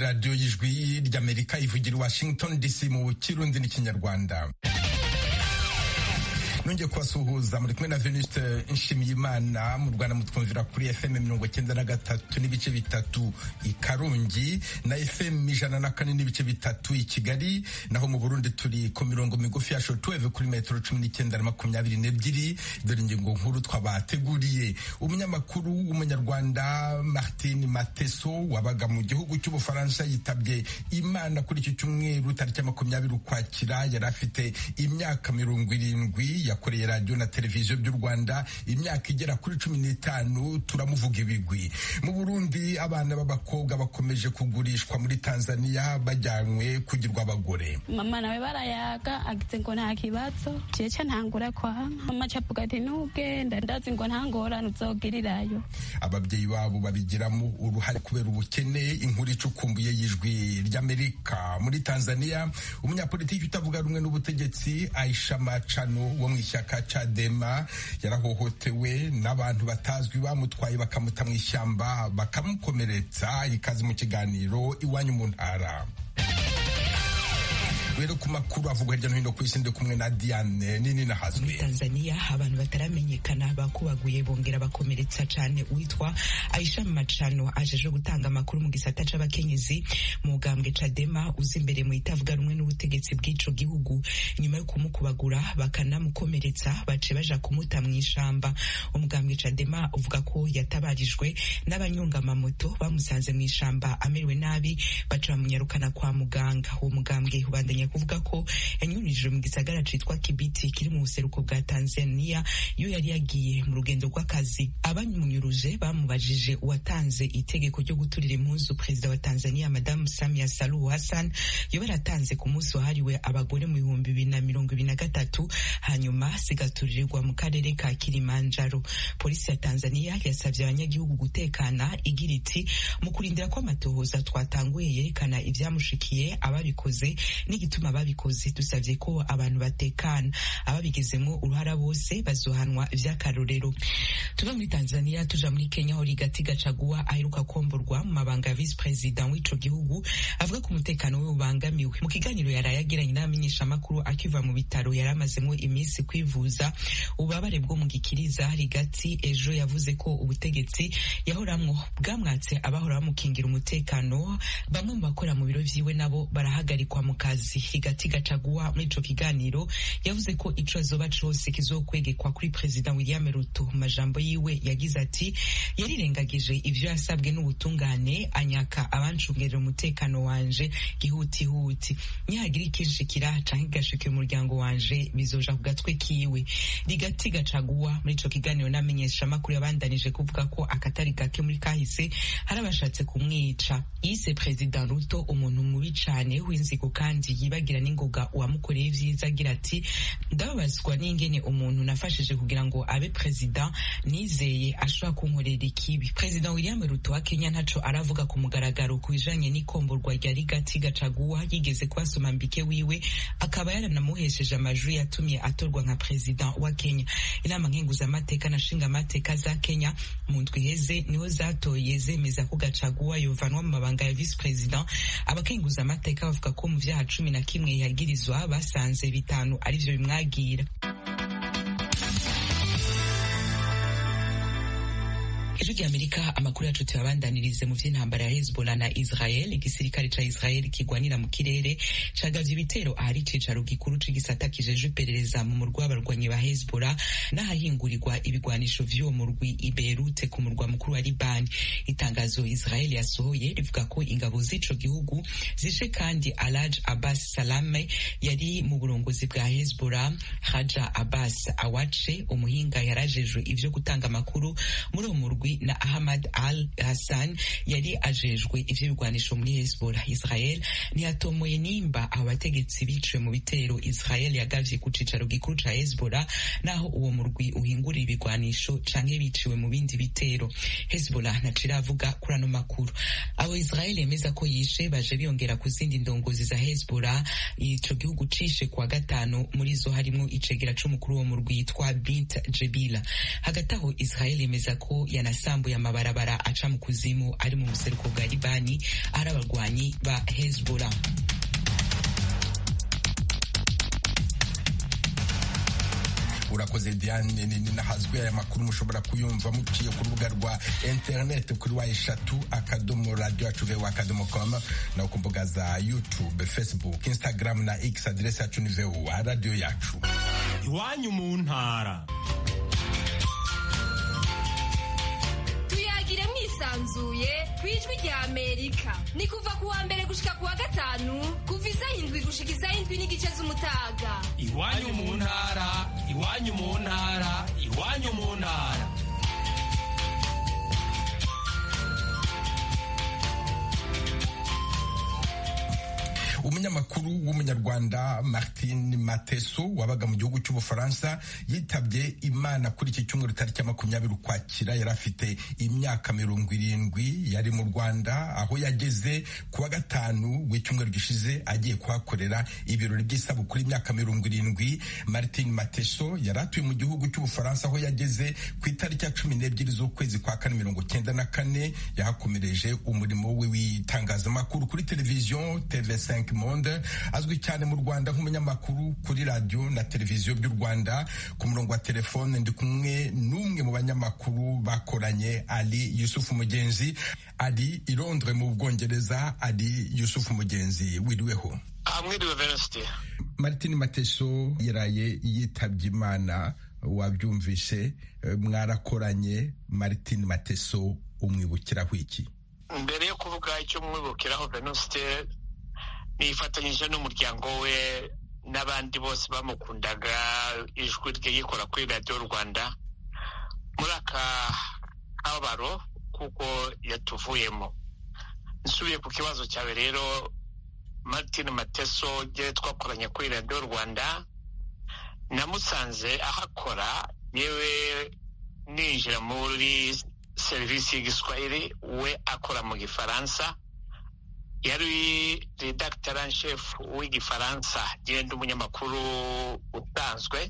radiyo y'ijwi ry'amerika ivugira i washington dc mu kirundi n'ikinyarwanda nongeye kubasuhuza muri kumwe na Venuste Nshimiyimana mu Rwanda mutwumvira kuri FM mirongo cyenda na gatatu n'ibice bitatu i Karongi na FM ijana na kane n'ibice bitatu i Kigali naho mu Burundi turi ku mirongo migufi ya shortwave kuri metero cumi n'icyenda na makumyabiri n'ebyiri dore ingingo nkuru twabateguriye umunyamakuru w'umunyarwanda Martin Mateso wabaga mu gihugu cy'Ubufaransa yitabye Imana kuri iki cyumweru tariki ya makumyabiri ukwakira yari afite imyaka mirongo irindwi yakoreye radiyo na televiziyo by'u Rwanda imyaka igera kuri cumi n'itanu turamuvuga ibigwi mu Burundi abana b'abakobwa bakomeje kugurishwa muri Tanzania bajyanywe kugirwa abagore mama nawe barayaga agize ngo nta kibazo jeca ntangura kwanka mama cavuga ati nugenda ndazi ngo nta ngorane uzogirirayo ababyeyi babo babigiramo uruhare kubera ubukene inkuru icukumbuye y'ijwi ry'Amerika muri Tanzania umunyapolitiki utavuga rumwe n'ubutegetsi Aisha Machano wo mu ishyaka Chadema yarahohotewe n'abantu batazwi bamutwaye bakamuta mu ishyamba bakamukomeretsa ikaze mu kiganiro iwanyu mu ntara rero ku makuru avugwa hirya no hino ku isi ndi kumwe na Diane nini nahazwe muri Tanzania abantu bataramenyekana bakubaguye bongera bakomeretsa cyane witwa Aisha Machano ajeje gutanga amakuru mu gisata c'abakenyezi mu gambwe Chadema uzi imbere mu itavuga rumwe n'ubutegetsi bw'ico gihugu nyuma yo kumukubagura bakanamukomeretsa bace baja kumuta mu ishamba umugambwe Chadema uvuga ko yatabarijwe n'abanyonga amamoto bamusanze mu ishamba amerewe nabi baca bamunyarukana kwa muganga uwo mugambwe ubandanya kuvuga ko yanyurijwe mu gisagara citwa Kibiti kiri mu buseruko bwa Tanzania iyo yari yagiye mu rugendo rw'akazi abamunyuruje bamubajije uwatanze itegeko ryo guturira impuzu perezida wa Tanzania Madamu Samia Suluhu Hassan yo baratanze ku munsi wahariwe abagore mu bihumbi bibiri na mirongo ibiri na gatatu hanyuma zigaturirwa mu karere ka Kilimanjaro polisi ya Tanzania yasabye abanyagihugu gutekana igira iti mu kurindira ko amatohoza twatanguye yerekana ibyamushikiye ababikoze n'igituma igituma babikoze dusabye ko abantu batekana ababigezemo uruhara bose bazohanwa vy'akarorero tuva muri Tanzania tuja muri Kenya aho Rigati Gachagua aheruka komborwa mu mabanga ya vice president w'ico gihugu avuga ko umutekano we ubangamiwe mu kiganiro yaraye agiranye n'abamenyeshamakuru akiva mu bitaro yari amazemo iminsi kwivuza ububabare bwo mu gikiriza Rigati ejo yavuze ko ubutegetsi yahoramwo bwamwatse abahora bamukingira umutekano bamwe mu bakora mu biro vyiwe nabo barahagarikwa mu kazi higati gacaguwa muri ico kiganiro yavuze ko ico azoba cose kizokwegekwa kuri perezida William Ruto mu majambo yiwe yagize ati yarirengagije ivyo yasabwe n'ubutungane anyaka abancungerera umutekano wanje gihutihuti nihagira ikinshikira canke gashike umuryango wanje bizoja ku gatwe kiwe rigati gacaguwa muri ico kiganiro n'amenyesha makuru yabandanije kuvuga ko akatari gake muri kahise hari abashatse kumwica yise perezida Ruto umuntu mubi cane w'inzigo kandi yibagira n'ingoga uwamukoreye ivyiza agira ati ndababazwa n'ingene umuntu nafashije kugira ngo abe perezida nizeye ashobora kunkorera ikibi perezida William Ruto wa Kenya ntaco aravuga ku mugaragaro ku bijanye n'ikomborwa rya Rigati Gacaguwa yigeze kubasoma mbike wiwe akaba yaranamuhesheje amajwi yatumye atorwa nka perezida wa Kenya inama nkenguzamateka na nshingamateka za Kenya mu ndwi iheze niho zatoye zemeza ko Gacaguwa yovanwa mu mabanga ya vice president abakenguzamateka bavuga ko mu vyaha cumi na kimwe yagirizwa basanze bitanu arivyo bimwagira ijwi ry'amerika amakuru yacu tuyabandanirize mu vy'intambara ya hezbollah na israel igisirikare ca israel kigwanira mu kirere cagavye ibitero ahari icicaro gikuru c'igisata kijejwe iperereza mu murwi w'abarwanyi ba hezbollah n'ahahingurirwa ibigwanisho vy'uwo murwi i berute ku murwa mukuru wa libani itangazo israel yasohoye rivuga ko ingabo z'ico gihugu zishe kandi alaj abbas salame yari mu burongozi bwa hezbollah haja abbas awace umuhinga yarajejwe ivyo gutanga amakuru muri uwo murwi na Ahmad Al Hassan yari ajejwe ivyo bigwanisho muri Hezbollah Israel ntiyatomoye nimba abo bategetsi biciwe mu bitero Israel yagavye ku cicaro gikuru ca Hezbollah naho uwo murwi uhingura ibi ibigwanisho canke biciwe mu bindi bitero hezbollah ntaco iravuga kuri ano makuru abo israel yemeza ko yishe baje biyongera ku zindi ndongozi za hezbollah ico gihugu cishe kuwa gatanu muri zo harimwo icegera c'umukuru wo mu rwitwa bint jebila hagati aho israel yemeza ko yanasambuye amabarabara aca mu kuzimu ari mu buseruko bwa libani ari abarwanyi ba hezbollah urakoze diane nini nahazwe aya makuru mushobora kuyumva muciye ku rubuga rwa interineti kuri wa eshatu akadomo radiyo yacu vewa akadomo komu no ku mbuga za youtube facebook instagram na x aderesi yacu ni vewa radiyo yacu iwanyu mu ntara tuyagire mwisanzuye ku ijwi rya amerika ni kuva ku wa mbere gushika ku wa gatanu kuva isaha indwi gushika isaha indwi n'igice z'umutaga iwanyu mu ntara iwanyu mu ntara iwanyu mu ntara umunyamakuru w'umunyarwanda martin mateso wabaga mu gihugu cy'ubufaransa yitabye imana kuri iki cyumweru tariki ya makumyabiri ukwakira yari afite imyaka mirongo irindwi yari mu rwanda aho yageze ku wa gatanu w'icyumweru gishize agiye kuhakorera ibirori by'isabukuru y'imyaka mirongo irindwi martin mateso yari atuye mu gihugu cy'ubufaransa aho yageze ku itariki ya cumi n'ebyiri z'ukwezi kwa kane mirongo cyenda na kane yahakomereje umurimo we w'itangazamakuru kuri televiziyo tv5 monde azwi cyane mu rwanda nk'umunyamakuru kuri radiyo na televiziyo by'u rwanda ku murongo wa telefone ndi kumwe n'umwe mu banyamakuru bakoranye ali yusufu mugenzi ari i londres mu bwongereza ari yusufu mugenzi wiriweho mwiriwe venosite martin mateso yaraye yitabye imana wabyumvise mwarakoranye martin mateso umwibukiraho iki mbere yo kuvuga icyo mwibukiraho venosite nifatanyije n'umuryango we n'abandi bose bamukundaga ijwi rye yikora kuri radiyo rwanda muri aka kabaro kuko yatuvuyemo nsubiye ku kibazo cyawe rero martin mateso rye twakoranye kuri radiyo rwanda namusanze ahakora yewe ninjira muri serivisi y'igiswahili we akora mu gifaransa yari redakitara shefu w'igifaransa genda umunyamakuru usanzwe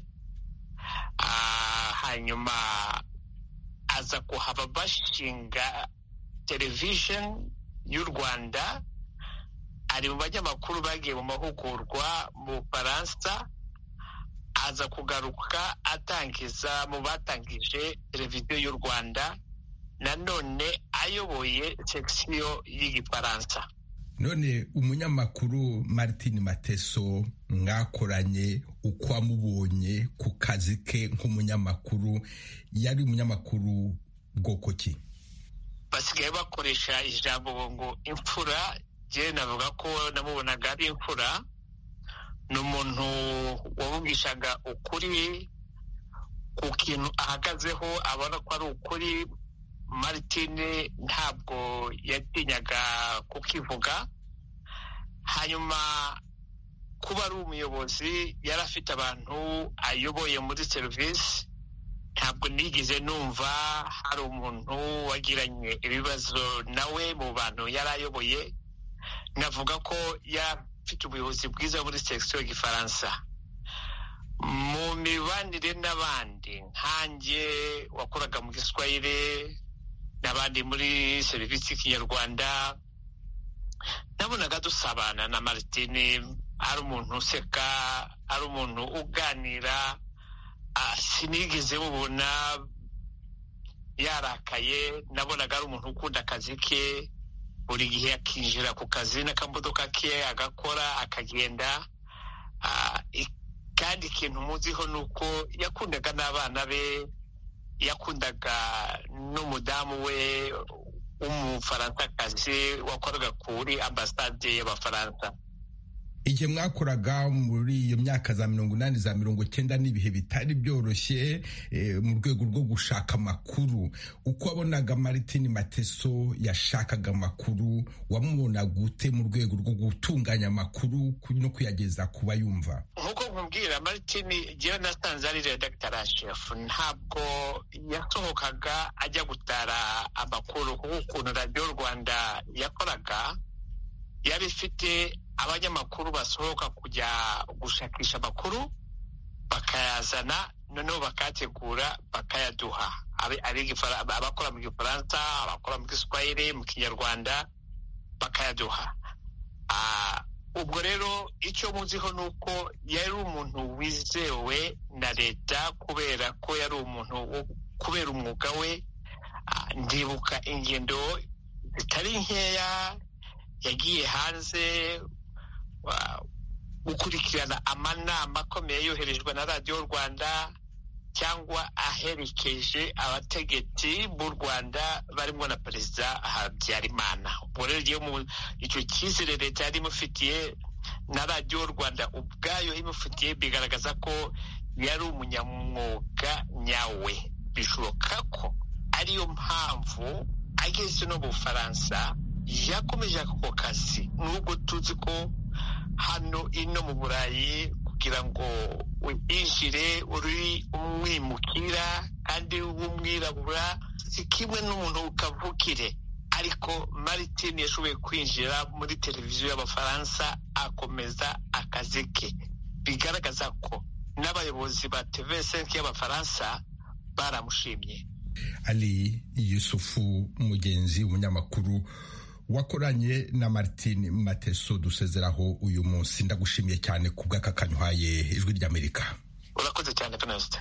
hanyuma aza kuhava bashinga television y'u rwanda ari mu banyamakuru bagiye mu mahugurwa mu bufaransa aza kugaruka atangiza mu batangije televiziyo y'u rwanda nanone ayoboye sekisiyo y'igifaransa none umunyamakuru martin mateso mwakoranye uko wamubonye ku kazi ke nk'umunyamakuru yari umunyamakuru bwoko ki basigaye bakoresha ijambo ngo imfura njyewe navuga ko namubonaga ari imfura ni umuntu wavugishaga ukuri ku kintu ahagazeho abona ko ari ukuri Martine ntabwo yatinyaga kukivuga hanyuma kuba ari umuyobozi yari afite abantu ayoboye muri serivisi ntabwo nigeze numva hari umuntu wagiranye ibibazo nawe mu bantu yari ayoboye navuga ko afite ubuyobozi bwiza muri sekisiyo y'igifaransa mu mibanire n'abandi nkanjye wakoraga mu giswahili n'abandi muri serivisi y'ikinyarwanda nabonaga dusabana na Martine ari umuntu useka ari umuntu uganira sinigeze mubona yarakaye nabonaga ari umuntu ukunda akazi ke buri gihe akinjira ku kazi n'akamodoka ke agakora akagenda kandi ikintu muziho ni uko yakundaga n'abana be yakundaga n'umudamu we w'umufaransakazi wakoraga kuri ambasade y'abafaransa igihe mwakoraga muri iyo myaka za mirongo inani za mirongo cyenda n'ibihe bitari byoroshye mu rwego rwo gushaka amakuru uko wabonaga Martin Mateso yashakaga amakuru wamubona gute mu rwego rwo gutunganya amakuru no kuyageza ku bayumva nk'uko nkubwira Martin jyewe nasanze ari redakitara shefu ntabwo yasohokaga ajya gutara amakuru kuko ukuntu radiyo rwanda yakoraga yari ifite abanyamakuru basohoka kujya gushakisha amakuru bakayazana noneho bakayategura bakayaduha abakora mu gifaransa abakora mu giswahili mu kinyarwanda bakayaduha ubwo rero icyo muziho ni uko yari umuntu wizewe na leta kubera ko yari umuntu kubera umwuga we ndibuka ingendo zitari nkeya yagiye hanze gukurikirana amanama akomeye yoherejwe na radiyo rwanda cyangwa aherekeje abategetsi b'u rwanda barimo na perezida habyarimana ubwo rero icyo cyizere leta yari imufitiye na radiyo rwanda ubwayo imufitiye bigaragaza ko yari umunyamwuga nyawe bishoboka ko ariyo mpamvu ageze no mu bufaransa yakomeje ako kazi nubwo tuzi ko hano ino mu burayi kugira ngo winjire uri umwimukira kandi w'umwirabura si kimwe n'umuntu ukavukire ariko Martin yashoboye kwinjira muri televiziyo y'abafaransa akomeza akazi ke bigaragaza ko n'abayobozi ba TV5 y'abafaransa baramushimye Ali Yusufu mugenzi umunyamakuru wakoranye na Martin Mateso dusezeraho uyu munsi ndagushimiye cyane ku bw'aka kanywaye ijwi ry'Amerika urakoze cyane Venuste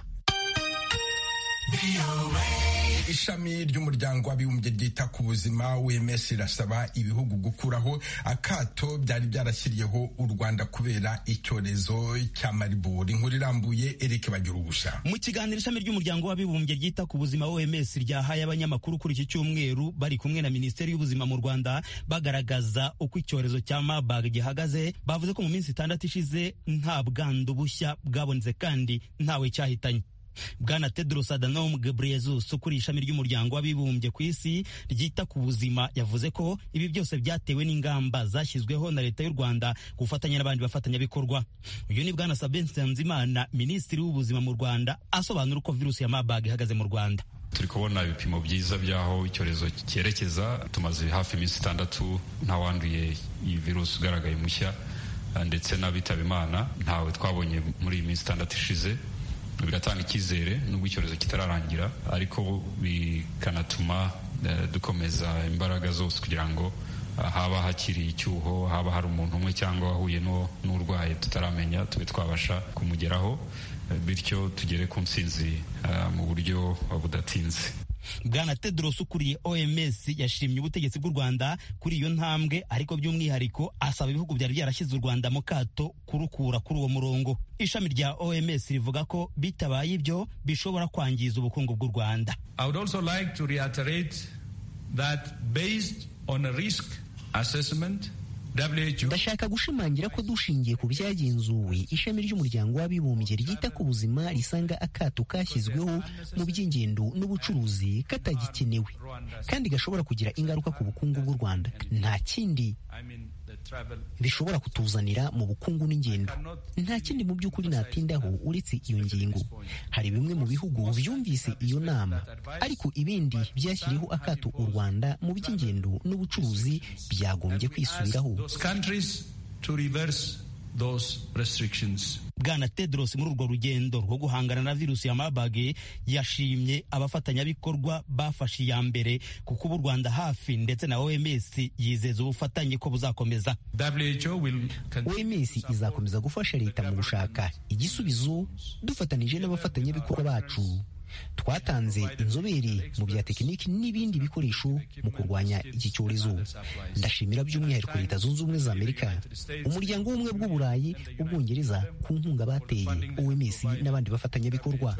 ishami ry'umuryango w'abibumbye ryita ku buzima WMS rirasaba ibihugu gukuraho akato byari byarashyiriyeho u Rwanda kubera icyorezo cya Marburg inkuru irambuye Eric bagira ubusha mu kiganiro ishami ry'umuryango w'abibumbye ryita ku buzima OMS ryahaye abanyamakuru kuri iki cyumweru bari kumwe na Minisiteri y'ubuzima mu Rwanda bagaragaza uko icyorezo cya Marburg gihagaze bavuze ko mu minsi itandatu ishize nta bwandu bushya bwabonetse kandi ntawe cyahitanye bwana tedros adhanom ghebreyesus ukuriye ishami ry'umuryango w'abibumbye ku isi ryita ku buzima yavuze ko ibi byose byatewe n'ingamba zashyizweho na leta y'u rwanda gufatanya n'abandi bafatanyabikorwa uyu ni bwana sabin nsanzimana minisitiri w'ubuzima mu rwanda asobanura uko virusi ya marburg ihagaze mu rwanda turi kubona ibipimo byiza by'aho icyorezo cyerekeza tumaze hafi iminsi itandatu ntawanduye iyi virusi ugaragaye mushya ndetse n'abitaba imana ntawe twabonye muri iyi minsi itandatu ishize bigatanga icyizere nubwo icyorezo kitararangira ariko bikanatuma dukomeza imbaraga zose kugira ngo haba hakiri icyuho haba hari umuntu umwe cyangwa wahuye n'urwaye tutaramenya tube twabasha kumugeraho bityo tugere ku ntsinzi mu buryo budatinze bwana tedros ukuriye oms yashimye ubutegetsi bw'u rwanda kuri iyo ntambwe ariko by'umwihariko asaba ibihugu byari byarashyize u rwanda mu kato kurukura kuri uwo murongo ishami rya oms rivuga ko bitabaye ibyo bishobora kwangiza ubukungu bw'u rwanda i would also like to reiterate that based on a risk assessment ndashaka gushimangira ko dushingiye ku byagenzuwe ishami ry'umuryango w'abibumbye ryita ku buzima risanga akato kashyizweho mu by'ingendo n'ubucuruzi katagikenewe kandi gashobora kugira ingaruka ku bukungu bw'u rwanda nta kindi bishobora kutuzanira mu bukungu n'ingendo nta kindi mu by'ukuri natindaho uretse iyo ngingo hari bimwe mu bihugu byumvise iyo nama ariko ibindi byashyiriyeho akato u rwanda mu by'ingendo n'ubucuruzi byagombye kwisubiraho bwana tedros muri urwo rugendo rwo guhangana na virusi ya marburg yashimye abafatanyabikorwa bafashe iya mbere kuko ubu rwanda hafi ndetse na oms yizeza ubufatanye ko buzakomeza oms izakomeza gufasha leta mu gushaka igisubizo dufatanije n'abafatanyabikorwa bacu twatanze inzobere mu bya tekiniki n'ibindi bikoresho mu kurwanya iki cyorezo ndashimira by'umwihariko leta zunze ubumwe za amerika umuryango w'ubumwe bw'uburayi ubwongereza ku nkunga bateye oms n'abandi bafatanyabikorwa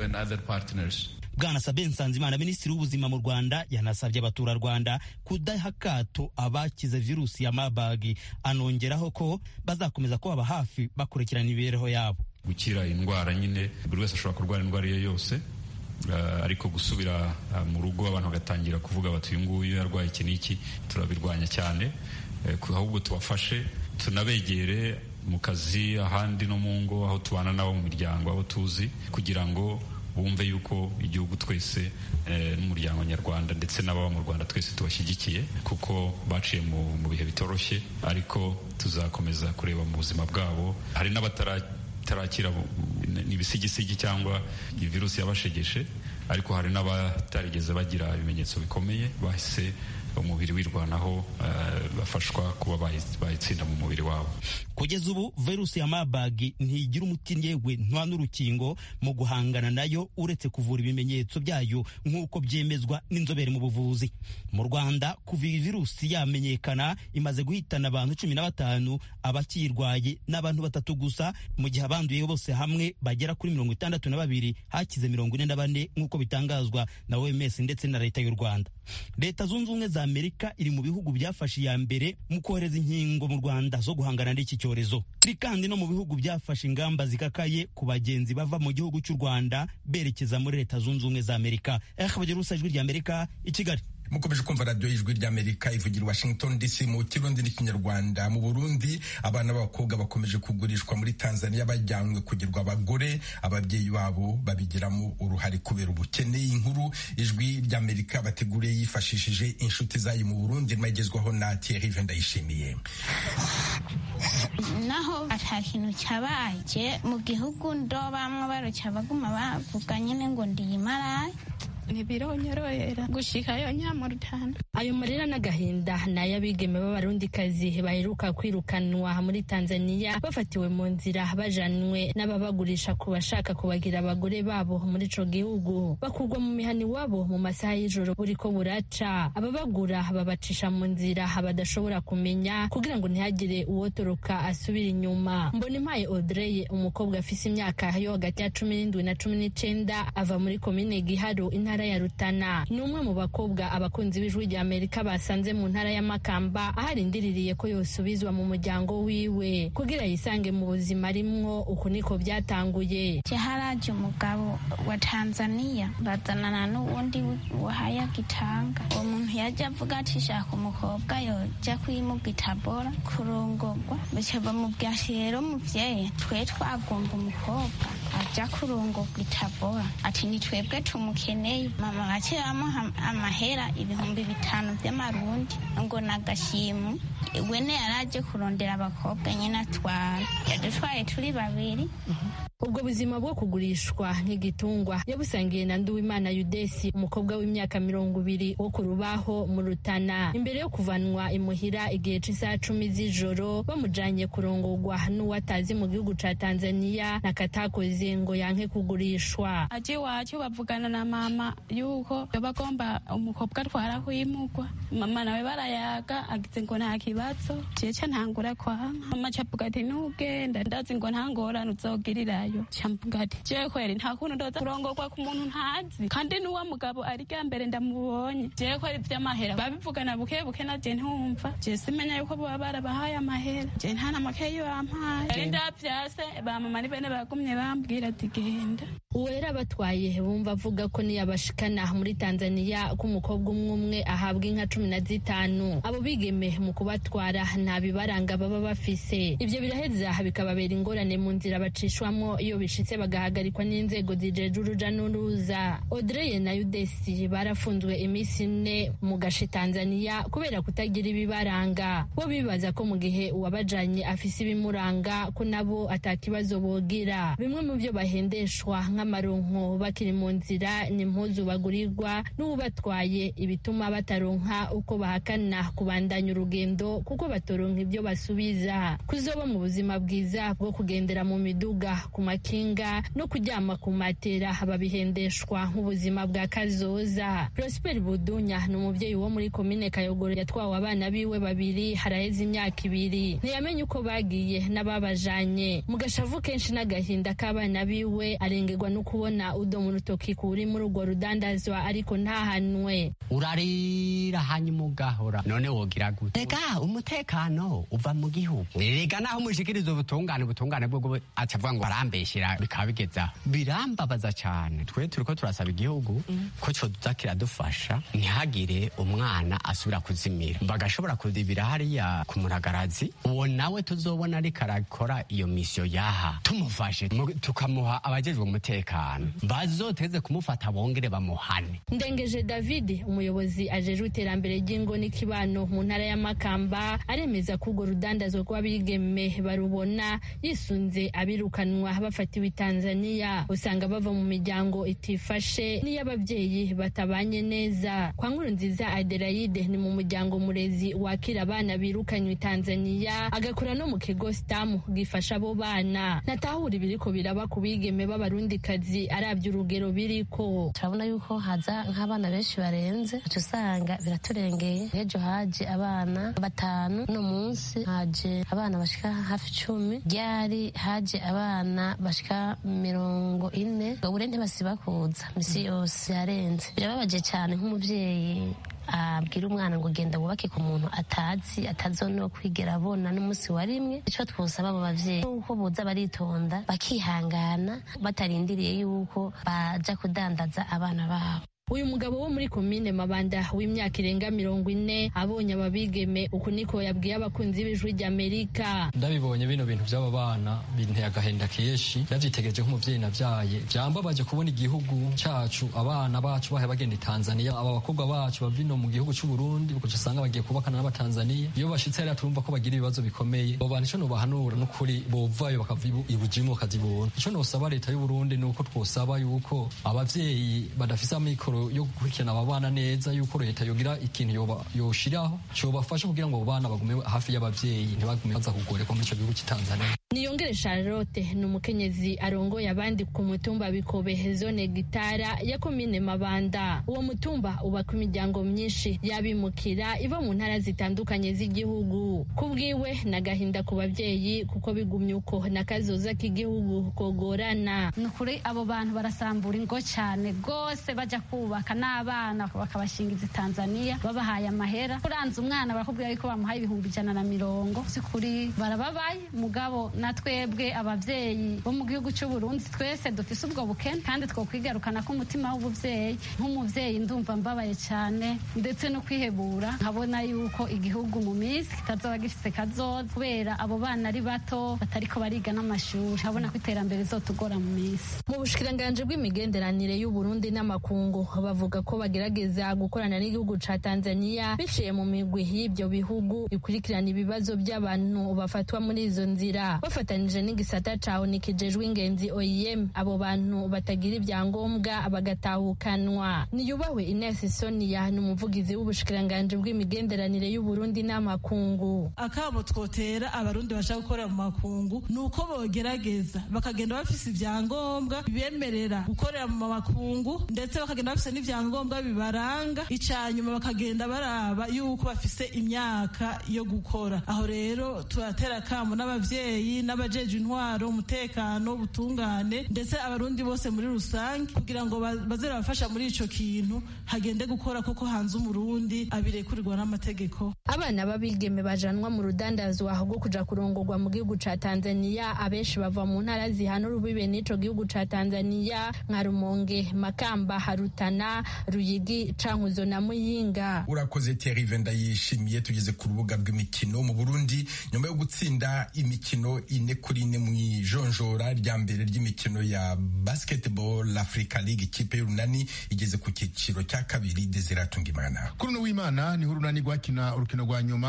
bwana sabe nsanzimana minisitiri w'ubuzima mu rwanda yanasabye abaturarwanda kudaha akato abakize virusi ya mabagi anongeraho ko bazakomeza kubaba hafi bakurikirana imibereho yabo gukira indwara nyine buri wese ashobora kurwara indwara iyo yose Uh, ariko gusubira uh, mu rugo abantu bagatangira kuvuga bati uyu nguyu yarwaye iki n'iki turabirwanya cyane uh, ahubwo tubafashe tunabegere mu kazi ahandi no mu ngo aho tubana nabo mu miryango aho tuzi kugira ngo bumve yuko igihugu twese n'umuryango nyarwanda ndetse n'ababa mu rwanda twese tubashyigikiye kuko baciye mu bihe bitoroshye ariko tuzakomeza kureba mu buzima bwabo hari n'abatara tarakira ni ibisigisigi cyangwa virusi yabashegeshe ariko hari n'abatarigeze bagira ibimenyetso bikomeye bahise umubiri wirwanaho uh, bafashwa kuba bayitsinda mu mubiri wabo kugeza ubu virusi ya mabagi ntigira umuti yewe nta n'urukingo mu guhangana nayo uretse kuvura ibimenyetso byayo nk'uko byemezwa n'inzobere mu buvuzi mu rwanda kuva iyi virusi yamenyekana imaze guhitana abantu cumi na batanu abakiyirwaye n'abantu batatu gusa mu gihe abanduye bose hamwe bagera kuri mirongo itandatu na babiri hakize mirongo ine na bane nk'uko bitangazwa na oms ndetse na leta y'u rwanda leta zunze ubumwe za amerika iri mu bihugu byafashe iya mbere mu kohereza inkingo mu rwanda zo guhangana n'iki cyorezo iri kandi no mu bihugu byafashe ingamba zikakaye ku bagenzi bava mu gihugu cy'u rwanda berekeza muri leta zunze ubumwe za amerika bagira ubusa ijwi rya amerika i kigali mukomeje kumva radiyo y'ijwi ry'amerika ivugira washington dc mu kirundi n'ikinyarwanda mu burundi abana b'abakobwa bakomeje kugurishwa muri tanzania bajyanywe kugirwa abagore ababyeyi babo babigiramo uruhare kubera ubukene inkuru ijwi ry'amerika bateguriye yifashishije inshuti zayo mu burundi magezwaho na thierry ndayishimiye naho ata kintu cyabaye mu gihugu ndo bamwe baruca baguma bavuga nyine ngo ndiyimaraye ntibironyorohera gushikayo nyamurutana ayo marira n'agahinda ni ay'abigeme b'abarundikazi baheruka kwirukanwa muri tanzania bafatiwe mu nzira bajanwe n'ababagurisha ku bashaka kubagira abagore babo muri ico gihugu bakurwa mu mihani wabo mu masaha y'ijoro buriko buraca ababagura babacisha mu nzira badashobora kumenya kugira ngo ntihagire uwotoroka asubira inyuma mbona impaye audrey umukobwa afise imyaka yo hagati ya cumi n'indwi na cumi n'icenda ava muri komine giharo intara ya rutana ni umwe mu bakobwa abakunzi b'ijwi rya amerika basanze mu ntara ya makamba aho arindiriye ko yosubizwa mu muryango wiwe kugira yisange mu buzima arimwo uku niko byatanguye haraje umugabo wa tanzania bazanana n'uwundi wahaya gitanga uwo muntu yajya avuga ati shaka umukobwa yojya kwimuga itabora kurongorwa bityo bamubwira ati rero muvyeyi twe twagomba umukobwa aja kurongorwa itabora ati ni twebwe tumukeneye mama bakiramo amahera ibihumbi bitanu by'amarundi ngo nagashimu wene yaraje kurondera abakobwa nyine atwara yadutwaye turi babiri ubwo buzima bwo kugurishwa nk'igitungwa yabusangiye na nduwimana yudesi umukobwa w'imyaka mirongo ibiri wo ku rubaho mu rutana imbere yo kuvanwa imuhira igihe cy'isaha cumi z'ijoro bamujanye kurongorwa n'uwatazi mu gihugu ca tanzania nakatakoze ngo yanke kugurishwa aje iwacu bavugana na mama yuko bagomba umukobwa atwara kwimugwa mama nawe barayaga agize ngo nta kibazo jeca ntangura kwanka mama cavuga ati nugenda ndazi ngo nta ngorane uzogirirayo camvuga ati jewe kweri nta kuntu ndoza kurongorwa ku muntu ntazi kandi n'uwo mugabo ari rya mbere ndamubonye jewe kweri vy'amahera babivugana buke buke naje ntumva je simenya yuko boba barabahaye amahera je nta na make yo bampaye ari ndavyase bamama ni bene bagumye bambwira ati genda uwera batwaye bumva avuga ko niyabashikana muri tanzania ko umukobwa umwe umwe ahabwa inka cumi na zitanu abo bigeme mu kubatwara nta bibaranga baba bafise ivyo biraheza bikababera ingorane mu nzira bacishwamo iyo bishitse bagahagarikwa n'inzego zijeje uruja n'uruza odreye na yudesi barafunzwe iminsi ine mu gace tanzania kubera kutagira ibibaranga bo bibaza ko mu gihe uwabajanye afise ibimuranga ko nabo atakibazo bogira bimwe mu byo bahendeshwa nk'amaronko bakiri mu nzira n'impuzu bagurirwa n'ubatwaye ibituma bataronka uko bahakana kubandanya urugendo kuko batoronka ibyo basubiza kuzoba mu buzima bwiza bwo kugendera mu miduga ku makinga no kuryama ku matera babihendeshwa nk'ubuzima bwa kazoza prosper budunya ni umubyeyi wo muri komine kayogoro yatwawe abana biwe babiri haraheze imyaka ibiri ntiyamenye uko bagiye n'ababajanye mu gashavu kenshi n'agahinda k'abana biwe arengerwa no kubona udomo urutoki kuri muri urwo rudandazwa ariko ntahanwe urarira hanyuma ugahora none wogira gute rega umutekano uva mu gihugu rega naho umushikiriza ubutungane ubutungane bwo acavuga ngo barambeshyira bikaba bigezaho birambabaza cyane twe turiko turasaba igihugu ko coza kiradufasha ntihagire umwana asubira kuzimira bagashobora kudibira hariya ku muragarazi uwo nawe tuzobona ariko arakora iyo misiyo yaha tumufashe tukamuha abajejwe umutekano bazoteze kumufata bongere bamuhane ndengeje david umuyobozi ajejwe iterambere ry'ingo n'ikibano mu ntara ya makamba aremeza ko urwo rudandazwa rw'abigeme barubona yisunze abirukanwa bafatiwe i tanzania usanga bava mu miryango itifashe n'iy'ababyeyi batabanye neza kwa nkuru nziza adelaide ni mu muryango murezi wakira abana birukanywe i tanzania agakora no mu kigo sitamu gifasha abo bana natahura ibiriko biraba ku bigeme b'abarundikazi arabye urugero biriko turabona yuko haza nk'abana benshi barenze uca usanga biraturengeye ejo haje abana batanu no munsi haje abana bashika hafi icumi ryari haje abana bashika mirongo ine babure ntibasiba kuza misi yose yarenze birababaje cyane nk'umubyeyi abwira umwana ngo genda wubake ku muntu atazi atazono kwigera abona n'umunsi wa rimwe icyo twosaba abo bavyeyi nuko boza baritonda bakihangana batarindiriye yuko baja kudandaza abana babo uyu mugabo wo muri komine mabanda w'imyaka irenga mirongo ine abonye ababigeme uku niko yabwiye abakunzi b'ijwi ry'amerika ndabibonye bino bintu by'aba bana binteye agahinda kenshi navyitegereje nk'umuvyeyi navyaye vyambabaje kubona igihugu cacu abana bacu bahe bagenda i tanzania aba bakobwa bacu bava ino mu gihugu c'uburundi ukaca usanga bagiye kubakana n'abatanzaniya iyo bashitse hariya turumva ko bagira ibibazo bikomeye abo bantu ico nobahanura n'ukuri bovayo bakava ibujimu bakazibona ico nosaba leta y'uburundi ni uko twosaba yuko abavyeyi badafise amikoro yo gukurikirana aba bana neza yuko leta yogira ikintu yoshiraho cobafasha kugira ngo abo bana bagume hafi y'abavyeyi ntibagume baza kugorerwa muri ico gihugu cy'Tanzania niyongere charlotte ni umukenyezi arongoye abandi ku mutumba bikobe zone gitara ya komine mabanda uwo mutumba ubaka imiryango myinshi y'abimukira iva mu ntara zitandukanye z'igihugu kubwiwe n'agahinda ku babyeyi kuko bigumye uko n'akazoza k'igihugu kogorana ni ukuri abo bantu barasambura ingo cyane rwose bajya kubaka n'abana bakabashingiza tanzania babahaye amahera uranze umwana barakubwira yuko bamuhaye ibihumbi ijana na mirongo si kuri barababaye mugabo na twebwe ababyeyi bo mu gihugu cy'u Burundi twese dufise ubwo bukene kandi twokwigarukana ko umutima w'ubuvyeyi nk'umuvyeyi ndumva mbabaye cyane ndetse no kwihebura nkabona yuko igihugu mu minsi kitazoba gifise kazoza kubera abo bana ari bato batariko bariga n'amashuri nkabona ko iterambere rizotugora mu minsi mu bushikiranganje bw'imigenderanire y'u Burundi n'amakungu bavuga ko bagerageza gukorana n'igihugu ca Tanzania biciye mu migwi y'ibyo bihugu ikurikirana ibibazo by'abantu bafatwa muri izo nzira bafatanije n'igisata caho nikijejwe ingenzi OIM abo bantu batagira ibyangombwa bagatahukanwa niyubahwe Ines Sonia ni umuvugizi w'ubushikiranganje bw'imigenderanire y'u Burundi n'amakungu akabo twotera abarundi bashaka gukorera mu makungu nuko bogerageza bakagenda bafise ibyangombwa bibemerera gukorera mu makungu ndetse bakagenda bafise n'ivyangombwa bibaranga icanyuma bakagenda baraba yuko bafise imyaka yo gukora aho rero turatera kamo n'abavyeyi n'abajeje intwaro umutekano ubutungane ndetse abarundi bose muri rusange kugira ngo baze bafasha muri ico kintu hagende gukora koko hanze umurundi abirekurirwa n'amategeko abana b'abigeme bajanwa mu rudandazwa rwo kuja kurongorwa mu gihugu ca Tanzania abenshi bava mu ntara zihana urubibe n'ico gihugu ca Tanzania nka Rumonge Makamba Harutana Ruyigi Cankuzo na Muyinga urakoze Thierry Venda yishimiye tugeze ku rubuga rw'imikino mu Burundi nyuma yo gutsinda imikino ine kuri ine mu ijonjora rya mbere ry'imikino ya basketball Africa League ikipe y'urunani igeze ku cyiciro cya kabiri Desire Tungimana kuri uno w'Imana niho urunani rwakina urukino rwa nyuma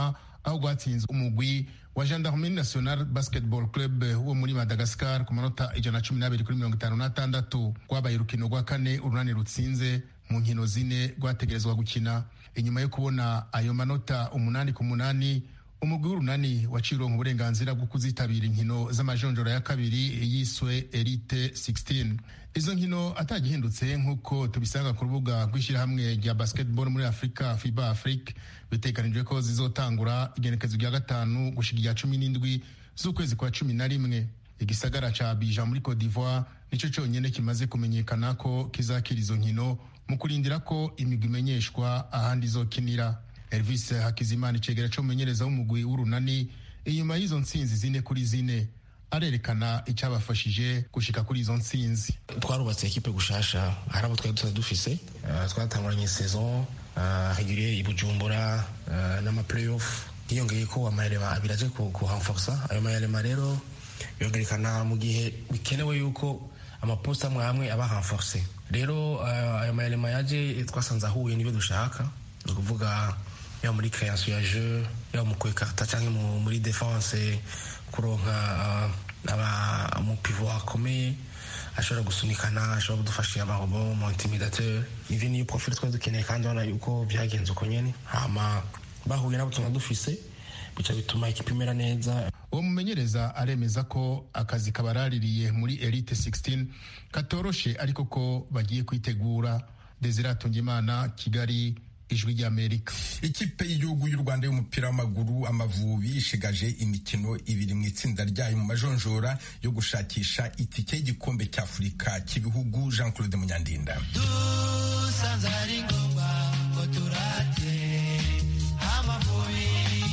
aho rwatsinze umugwi wa gendarmerie national basketball club wo muri madagascar ku manota ijana na cumi n'abiri kuri mirongo itanu n'atandatu rwabaye urukino rwa kane urunani rutsinze mu nkino zine rwategerezwa gukina inyuma yo kubona ayo manota umunani ku munani umugwi w'urunani wacironka uburenganzira bwo kuzitabira inkino z'amajonjora ya kabiri yiswe elite 16 izo nkino atagihindutse nk'uko tubisanga ku rubuga rw'ishyirahamwe rya basketball muri afurika fiba afrique biteganijwe ko zizotangura igenekezo rya gatanu gushika irya cumi n'indwi z'ukwezi kwa cumi na rimwe igisagara ca abija muri cote d'ivoire nico conyene kimaze kumenyekana ko kizakira izo nkino mu kurindira ko imigwi imenyeshwa ahandi izokinira elvis hakizimana icegera c'umumenyereza w'umugwi w'urunani inyuma y'izo ntsinzi zine kuri zine arerekana icyabafashije gushika kuri izo ntsinzi twarubatse ekipe gushasha hari abo twari dusa dufise uh, twatanguranye saison uh, regulier i bujumbura uh, n'amaplayoff hiyongeye ko amayarema abiri aje kuhamforsa ayo mayarema rero yongerekana mu gihe bikenewe yuko amaposta amwe amwe aba hamforse rero ayo mayarema yaje twasanze ahuye n'ibyo dushaka ni ukuvuga yaba muri création ya jeu yaba mu kwekarta cyangwa muri defense kuronka umupivo akomeye ashobora gusunikana ashobora kudufasha amarobo mu intimidateur ivyo niyo profil twari dukeneye kandi urabona yuko byagenze uko nyene hama bahuye nabo tuna dufise bica bituma ikipe imera neza uwo mumenyereza aremeza ko akazi kabaraririye muri elite 16 katoroshe ariko ko bagiye kwitegura desire atungimana kigali ijwi ry'amerika ikipe y'igihugu y'u rwanda y'umupira w'amaguru amavubi ishigaje imikino ibiri mu itsinda ryayo mu majonjora yo gushakisha itike y'igikombe cy'afurika cy'ibihugu jean claude munyandinda dusanze ari ngombwa ngo turate amavubi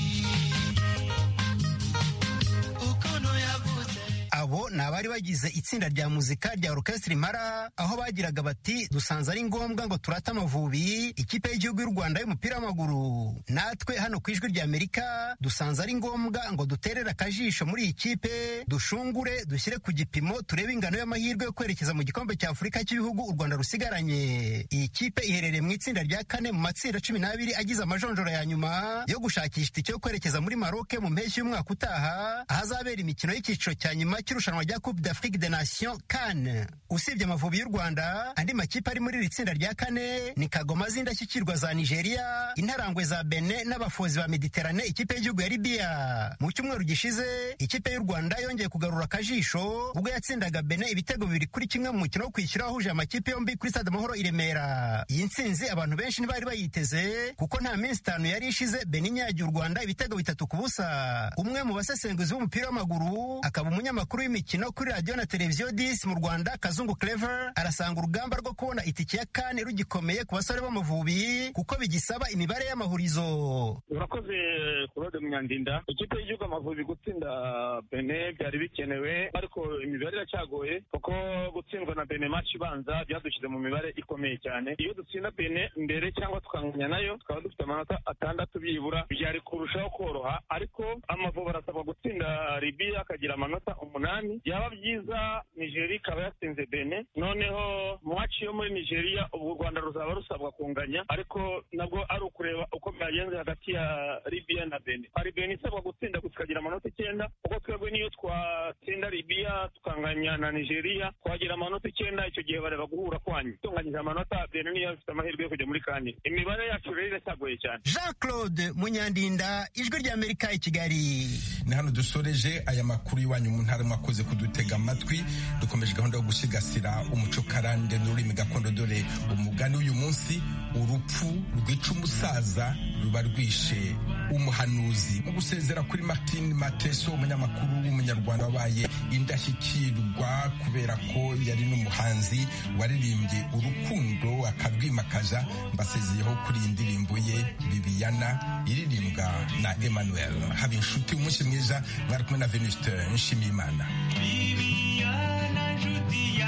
ukuntu yavuze abo ni abari bagize itsinda rya muzika rya orukesitiri mara aho bagiraga bati dusanze ari ngombwa ngo turate amavubi ikipe y'igihugu y'u rwanda y'umupira w'amaguru natwe hano ku ijwi rya amerika dusanze ari ngombwa ngo duterere akajisho muri iyi kipe dushungure dushyire ku gipimo turebe ingano y'amahirwe yo kwerekeza mu gikombe cya afurika cy'ibihugu u rwanda rusigaranye iyi kipe iherereye mu itsinda rya kane mu matsinda cumi n'abiri agize amajonjora ya nyuma yo gushakisha itike yo kwerekeza muri maroke mu mpeshyi y'umwaka utaha ahazabera imikino y'icyiciro cya nyuma cy'irushanwa rya coupe d'afrique des nations kan usibye amavubi y'u rwanda andi makipe ari muri iri tsinda rya kane ni kagoma z'indashyikirwa za nigeria intarangwe za bene n'abafozi ba mediterane ikipe y'igihugu ya libiya mu cyumweru gishize ikipe y'u rwanda yongeye kugarura akajisho ubwo yatsindaga bene ibitego bibiri kuri kimwe mu mukino wo kwishyura wahuje amakipe yombi kuri stade amahoro i remera iyi ntsinzi abantu benshi ntibari bayiteze kuko nta minsi itanu yari ishize bene inyagiye u rwanda ibitego bitatu ku busa umwe mu basesenguzi b'umupira w'amaguru akaba umunyamakuru w'imikino kuri radiyo na televiziyo disi mu rwanda kazungu clever arasanga urugamba rwo kubona itike ya kane rugikomeye ku basore b'amavubi kuko bigisaba imibare y'amahurizo urakoze claude munyandinda ikipe y'igihugu amavubi gutsinda bene byari bikenewe ariko imibare iracyagoye kuko gutsindwa na bene match ibanza byadushyize mu mibare ikomeye cyane iyo dutsinda bene mbere cyangwa tukanganya nayo tukaba dufite amanota atandatu byibura byari kurushaho koroha ariko amavubi arasabwa gutsinda libiya akagira amanota umunani byaba byiza nigeria ikaba yatsinze bene noneho match yo muri nigeria ubu u rwanda ruzaba rusabwa kunganya ariko nabwo ari ukureba uko byagenze hagati ya libiya na bene hari bene isabwa gutsinda tukagira amanota icyenda kuko twebwe niyo twatsinda libiya tukanganya na nigeria twagira amanota icyenda icyo gihe bareba guhura kwanyu tunganyije amanota bene niyo ifite amahirwe yo kujya muri kane imibare yacu rero iracyagoye cyane jean claude munyandinda ijwi ry'amerika i kigali ni hano dusoreje aya makuru y'iwanyu mu ntara mwakoze kudutega amatwi dukomeje gahunda yo gusigasira umuco karande n'ururimi gakondo dore umugani w'uyu munsi urupfu rwica umusaza ruba rwishe umuhanuzi mu gusezera kuri martin mateso umunyamakuru w'umunyarwanda wabaye indashyikirwa kubera ko yari n'umuhanzi waririmbye urukundo akarwimakaza mbasezeyeho kuri iyi ndirimbo ye bibiyana iririmbwa na emmanuel haba inshuti umunsi mwiza mwari kumwe na venuste nshimiyimana Viviana Judía